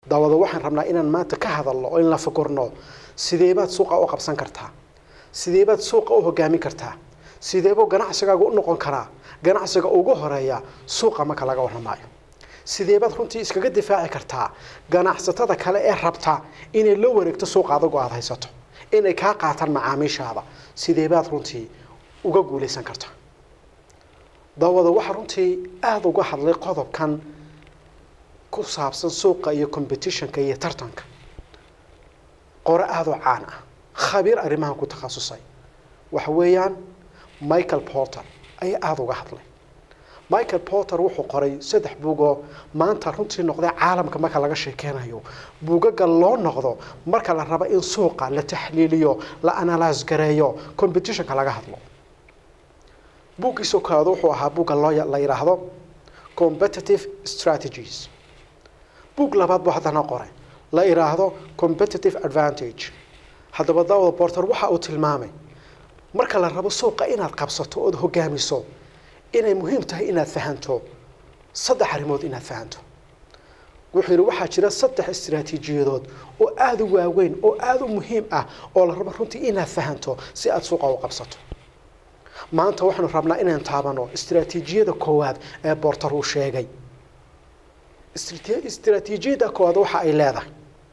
daawada waxaan rabnaa inaan maanta ka hadalno oo in la fakorno sideebaad suuqa u qabsan kartaa sideebaad suuqa u hogaamin kartaa sideebuu ganacsigaaga u noqon karaa ganacsiga ugu horeeya suuqa marka laga warramaayo sideebaad runtii iskaga difaaci kartaa ganacsatada kale ee rabta inay la wareegto suuqa adigu aada haysato inay kaa qaataan macaamiishaada sideebaad runtii uga guulaysan kartaa daawada waxaa runtii aada uga hadlay qodobkan ku saabsan suuqa iyo competitionka iyo tartanka qore aada u caan ah khabiir arrimahan ku takhasusay waxa weeyaan michael porter ayaa aada uga hadlay michael porter wuxuu qoray saddex buugoo maanta runtii noqday caalamka marka laga sheekeynayo buugaga loo noqdo marka la rabo in suuqa la taxliiliyo la analyse gareeyo competitionka laga hadlo buuggiisoo kaleado wuxuu ahaa buugga loo la yidhaahdo competitive strategies buug labaad buu haddana qoray la yidhaahdo competitive advantage haddaba daawada porter waxa uu tilmaamay marka la rabo suuqa inaad qabsato ood hogaamiso inay muhiim tahay inaad fahanto saddex arrimood inaad fahanto wuxuu yidhi waxaa jira saddex istiraatiijiyadood oo aada u waaweyn oo aada u muhiim ah oo la rabo runtii inaad fahanto si aada suuqa u qabsato maanta waxaanu rabnaa inaan taabano istiraatiijiyada koowaad ee bortar uu sheegay istiraatiijiyada koowaad waxa ay leedahay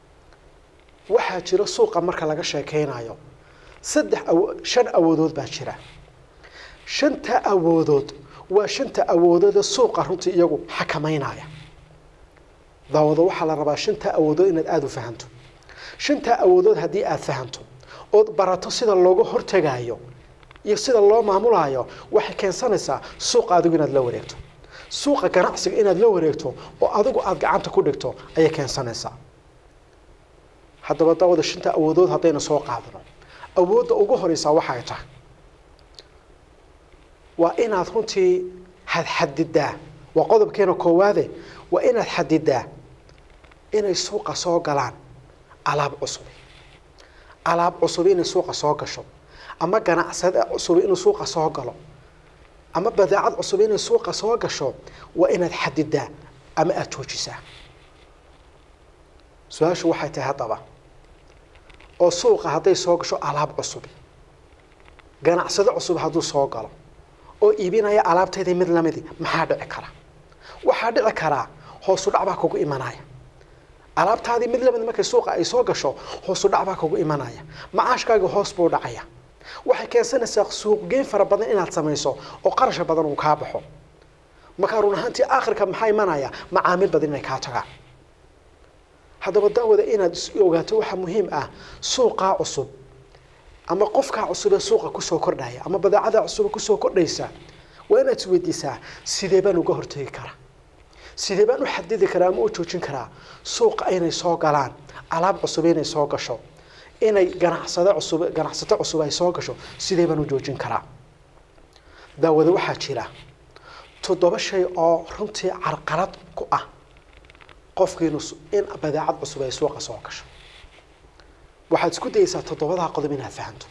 waxaa jira suuqa marka laga sheekeynayo saddex shan awoodood baa jira shanta awoodood waa shanta awoodooda suuqa runtii iyagu xakameynaya daawado waxaa la rabaa shanta awoodood inaad aada u fahanto shanta awoodood haddii aada fahanto ood barato sida looga hortagayo iyo sida loo maamulayo waxay keensanaysaa suuqa adigu inaad la wareegto suuqa ganacsiga inaad la wareegto oo adigu aada gacanta ku dhigto ayay keensanaysaa haddaba daawada shanta awoodood haddaynu soo qaadano awoodda ugu horeysaa waxay tahay waa inaad runtii hadxadidaa waa qodobkeena koowaade waa inaad xadidaa inay suuqa soo galaan alaab cusub alaab cusub inay suuqa soo gasho ama ganacsade cusub inuu suuqa soo galo ama badeecad cusub inay suuqa soo gasho waa inaad xadidaa ama aada joojisaa su-aashu waxay tahay haddaba oo suuqa hadday soo gasho alaab cusub ganacsado cusub hadduu soo galo oo iibinaya alaabteedii mid lamidi maxaa dhici kara waxaa dhici karaa hoosu dhac baa kugu imanaya alaabtaadii mid lamid markay suuqa ay soo gasho hoosu dhac baa kugu imanaya macaashkaagii hoos buu dhacaya waxay keensanaysaa suuqgeyn fara badan inaad samayso oo qarasha badan uu kaa baxo markaa run ahaantii aakhirka maxaa imanaya macaamiil badan inay kaa tagaan haddaba daawada inaad ogaato waxaa muhiim ah suuqaa cusub ama qofkaa cusubee suuqa kusoo kordhaya ama badeecada cusube kusoo kordhaysa waa inaad isweydiisaa sidee baan uga hortegi karaa sidee baan u xadidi karaa ama u joojin karaa suuqa inay soo galaan alaab cusub inay soo gasho inay ganacsado cusub ganacsato cusub ay soo gasho sidee baan u joojin karaa daawada waxaa jira toddoba shay oo runtii carqalad ku ah qofkiinu in badeecad cusub ay suuqa soo gasho waxaad isku dayeysaa toddobadaa qodob inaad fahanto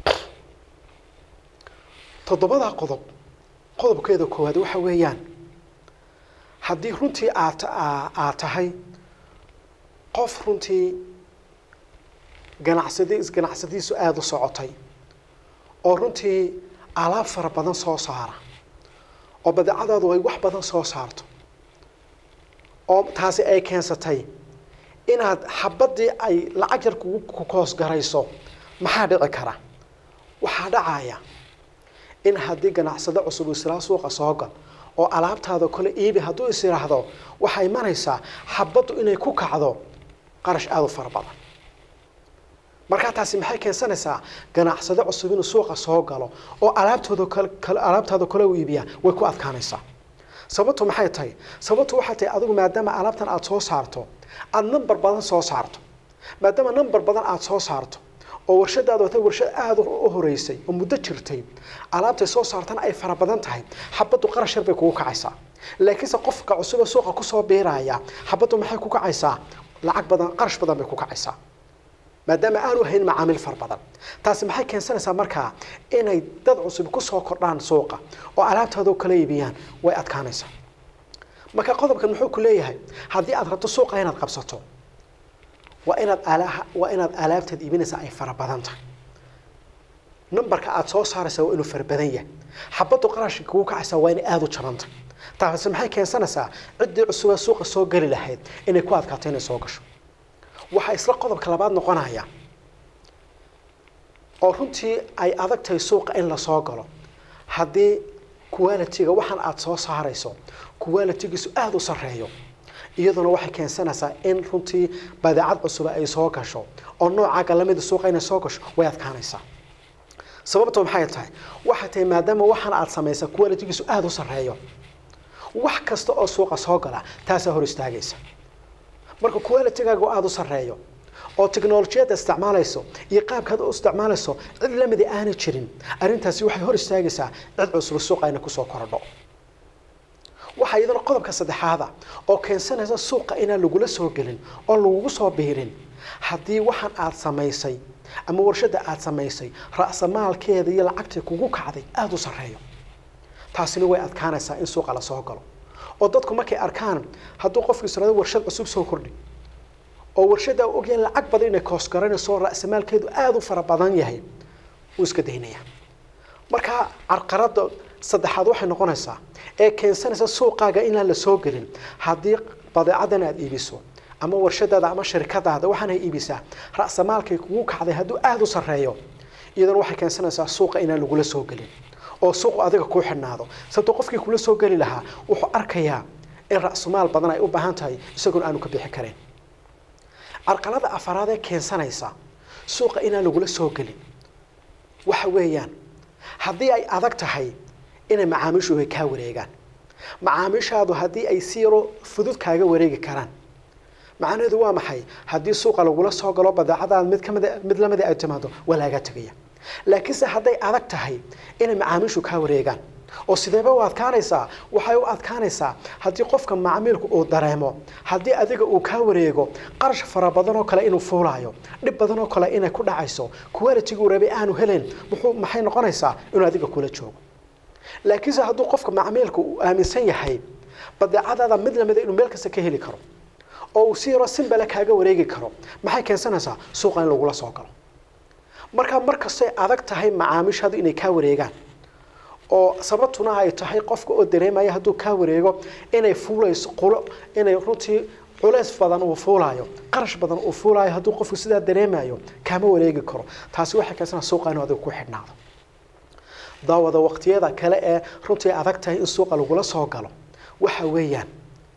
toddobadaa qodob qodobkeeda koowaad waxa weeyaan haddii runtii aad aad tahay qof runtii ganacsadi ganacsadiisu aada u socotay oo runtii alaab fara badan soo saara oo badeecadaadu ay wax badan soo saarto oo taasi ay keensatay inaad xabadii ay lacag yar kugu kukoos garayso maxaa dhici kara waxaa dhacaya in haddii ganacsado cusub islaa suuqa soo gal oo alaabtaada kale iibi hadduu is yidhaahdo waxaa imanaysaa xabaddu inay ku kacdo qarash aada u fara badan markaa taasi maxay keensanaysaa ganacsado cusub inuu suuqa soo galo oo alaabtooda kale alaabtaada kale u iibiyaa way ku adkaanaysaa sababtu maxay tahay sababtu waxay tahay adigu maadaama alaabtan aada soo saarto aada number badan soo saarto maadaama number badan aada soo saarto oo warshadaada wata warshad aada u horeysay oo muddo jirtay alaabtay soo saartana ay fara badan tahay xabaddu qarash yar bay kugu kacaysaa laakiinse qofka cusube suuqa kusoo biiraya xabaddu maxay ku kacaysaa lacag badan qarash badan bay ku kacaysaa maadaama aanu hayn macaamiil fara badan taasi maxay keensanaysaa markaa inay dad cusub kusoo kordhaan suuqa oo alaabtaada kala iibiyaan way adkaanaysaa marka qodobkan muxuu ku leeyahay haddii aad rabto suuqa inaad qabsato waa inaad alaha waa inaad alaabtaad iibinaysaa ay fara badan tahay numberka aada soo saaraysaa waa inuu fara badan yahay xabaddu qarashka kugu kacaysaa waa inay aada u jabantay taasi maxay keensanaysaa ciddii cusubee suuqa soo geli lahayd inay ku adkaato inay soo gasho waxaa isla qodobka labaad noqonaya oo runtii ay adag tahay suuqa in lasoo galo haddii quality-ga waxaan aada soo saarayso quality-giisu aada u sarreeyo iyaduna waxay keensanaysaa in runtii badeecad cusuba ay soo gasho oo noocaaga lamida suuqa inay soo gasho way adkaanaysaa sababto maxay tahay waxay tahay maadaama waxaan aada samaysa quality-giisu aada u sarreeyo wax kasta oo suuqa soo gala taasaa hor istaagaysa marka qualitygaaga aada u sarreeyo oo technolojiyadda isticmaalayso iyo qaabkaad u isticmaalayso cid lamida aanay jirin arrintaasi waxay hor istaagaysaa cid cusub suuqa ina kusoo korodho waxaa iyadana qodobka saddexaada oo keensanaysa suuqa inaan lagula soo gelin oo lagugu soo biirin haddii waxaan aada samaysay ama warshadda aada samaysay ra'samaalkeeda iyo lacagtii kugu kacday aada u sarreeyo taasina way adkaanaysaa in suuqa lasoo galo oo dadku markay arkaan hadduu qofku israado warshad cusub soo kordhi oo warshadda ogyahay lacag badan inay koos garanayso ra'samaalkeedu aada u fara badan yahay wuu iska daynaya marka carqaradda saddexaad waxay noqonaysaa ee keensanaysa suuqaaga inaan la soo gelin haddii badeecadan aada iibiso ama warshadaada ama shirkadaada waxaanay iibisaa ra'samaalkay kugu kacday hadduu aada u sarreeyo iyadana waxay keensanaysaa suuqa inaan lagula soo gelin oo suuqu adiga kuu xidhnaado sababto qofkii kula soo geli lahaa wuxuu arkayaa in ra'sumaal badan ay u baahan tahay isagoona aanu ka bixi karin carqalada afaraad ee keensanaysa suuqa inaan lagula soo gelin waxa weeyaan haddii ay adag tahay inay macaamiishu ay kaa wareegaan macaamiishaadu haddii ay si yaroo fudud kaaga wareegi karaan macnaheedu waa maxay haddii suuqa lagula soo galo badeecadaad mid kamid mid lamida ay timaado waa laaga tegaya laakiinse hadday adag tahay inay macaamiishu kaa wareegaan oo sideeba u adkaanaysaa waxay u adkaanaysaa haddii qofka macmiilku uu dareemo haddii adiga uu kaa wareego qarash fara badan oo kale inuu fuulaayo dhib badan oo kale inay ku dhacayso quality-gu rabay aanu helayn muxuu maxay noqonaysaa inuu adiga kula joogo laakiinse hadduu qofka macmiilku uu aaminsan yahay badeecadaada mid lamida inuu meel kasta ka heli karo oo uu si yaroo simbale kaaga wareegi karo maxay keensanaysaa suuqa in lagula soo galo markaa markastay adag tahay macaamiishaadu inay kaa wareegaan oo sababtuna ay tahay qofka oo dareemaya hadduu kaa wareego inay fuulayso qulo inay runtii culays badan uu fuulaayo qarash badan uu fuulaayo hadduu qofku sidaa dareemayo kaama wareegi karo taasi waxay keensanaa suuqa inuu adiga ku xidhnaado daawada waqtiyada kale ee runtii adag tahay in suuqa lagula soo galo waxa weeyaan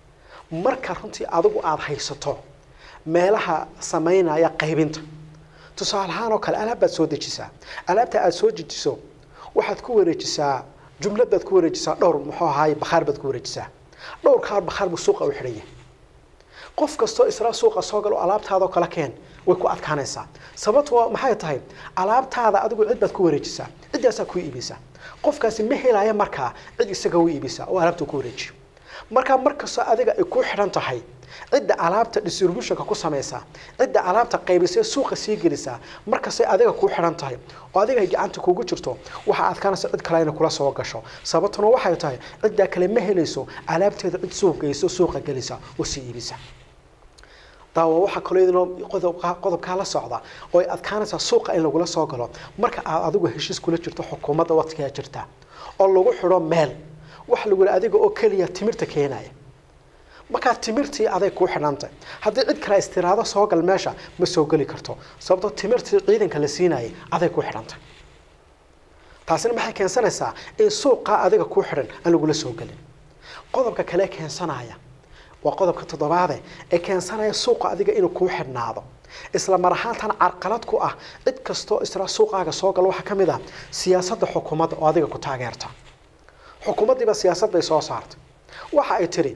marka runtii adigu aada haysato meelaha samaynaya qaybinta tusaale ahaan oo kale alaab baad soo dejisaa alaabta aada soo dejiso waxaad ku wareejisaa jumlad baad ku wareejisaa dhowr muxuu ahaay bakhaar baad ku wareejisaa dhowr kaar bakhaar buu suuqa u xidhan yahay qof kastoo isla suuqa soo galo alaabtaadao kale keen way ku adkaanaysaa sababtu waa maxay tahay alaabtaada adigu cid baad ku wareejisaa ciddaasaa ku iibisaa qofkaasi ma helaya markaa cid isaga u iibisaa oo alaabta ku wareejiyo markaa markastoo adiga ay ku xidhan tahay cidda alaabta distributionka ku samaysaa cidda alaabta qaybisee suuqa sii gelisaa markastay adiga kuu xidhan tahay oo adiga ay gacanta kugu jirto waxaa adkaanaysa cid kale inay kula soo gasho sababtuna waxay tahay ciddaa kale ma helayso alaabteeda cid suuq geyso suuqa gelisa oo sii iibisa daawa waxaa kaloo idinoo qodobka qodobkaa la socda oo ay adkaanaysaa suuqa in lagula soo galo marka aad adigu heshiis kula jirto xukuumadda waqtigaa jirta oo lagu xidho meel waxa lagu yihi adiga oo keliya timirta keenaya markaa timirtii aday kuu xidhantay haddii cid kale istiraado soo gal meesha ma soo geli karto sababtoo timirtii ciidanka la siinayay aday kuu xidhantay taasina maxay keensanaysaa in suuqaa adiga kuu xidhan aan lagula soo gelin qodobka kale keensanaya waa qodobka toddobaade ee keensanaya suuqa adiga inuu kuu xidhnaado isla mar ahaantan carqalad ku ah cid kastoo isla suuqaaga soo gala waxaa ka mid ah siyaasadda xukuumadda oo adiga ku taageerta xukuumaddiiba siyaasad bay soo saartay waxa ay tidhi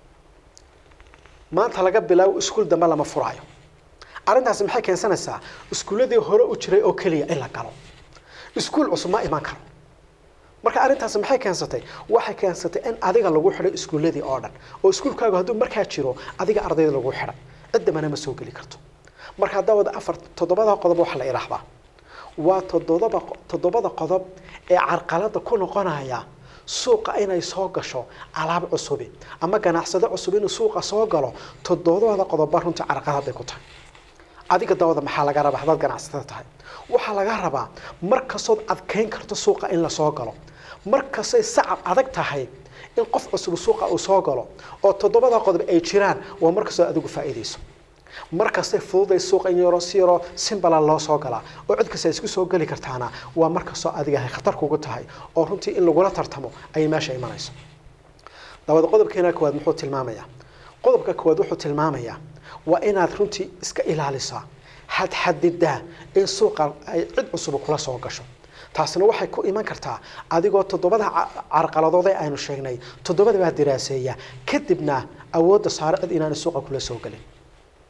maanta laga bilaabo iskuul dambe lama furaayo arrintaasi maxay keensanaysaa iskuulladii hore u jiray oo keliya in la galo iskuul cusub ma iman karo marka arrintaasi maxay keensatay waxay keensatay in adiga lagu xidhay iskuulladii oo dhan oo iskuulkaagu hadduu markaa jiro adiga ardayda lagu xidhay ciddabana ma soo geli karto marka haddaa wada afar toddobada qodob waxa la idhaahdaa waa toddobada toddobada qodob ee carqalada ku noqonaya suuqa inay soo gasho alaab cusubi ama ganacsado cusub inuu suuqa soo galo toddobada qodobba runtii carqalad bay ku tahay adiga dawada maxaa laga rabaa haddaad ganacsatada tahay waxaa laga rabaa mar kastood adkayn karto suuqa in lasoo galo mar kastay sacab adag tahay in qof cusub suuqa uu soo galo oo toddobada qodob ay jiraan waa mar kastoo adigu faa'iidayso mar kastay fududay suuqa in yaroo si yaroo simbala loo soo galaa oo cid kasta isku soo geli kartaana waa mar kastoo adiga ay khatar kugu tahay oo runtii in lagula tartamo ayay meesha imanayso dabada qodobkeena koowaad muxuu tilmaamayaa qodobka koowaad wuxuu tilmaamayaa waa inaad runtii iska ilaalisaa xadxadidaa in suuqa ay cid cusub kula soo gasho taasina waxay ku iman kartaa adigoo toddobada carqaladood ee aynu sheegnay toddobada baa diraaseeya kadibna awoodda saare cid inaanay suuqa kula soo gelin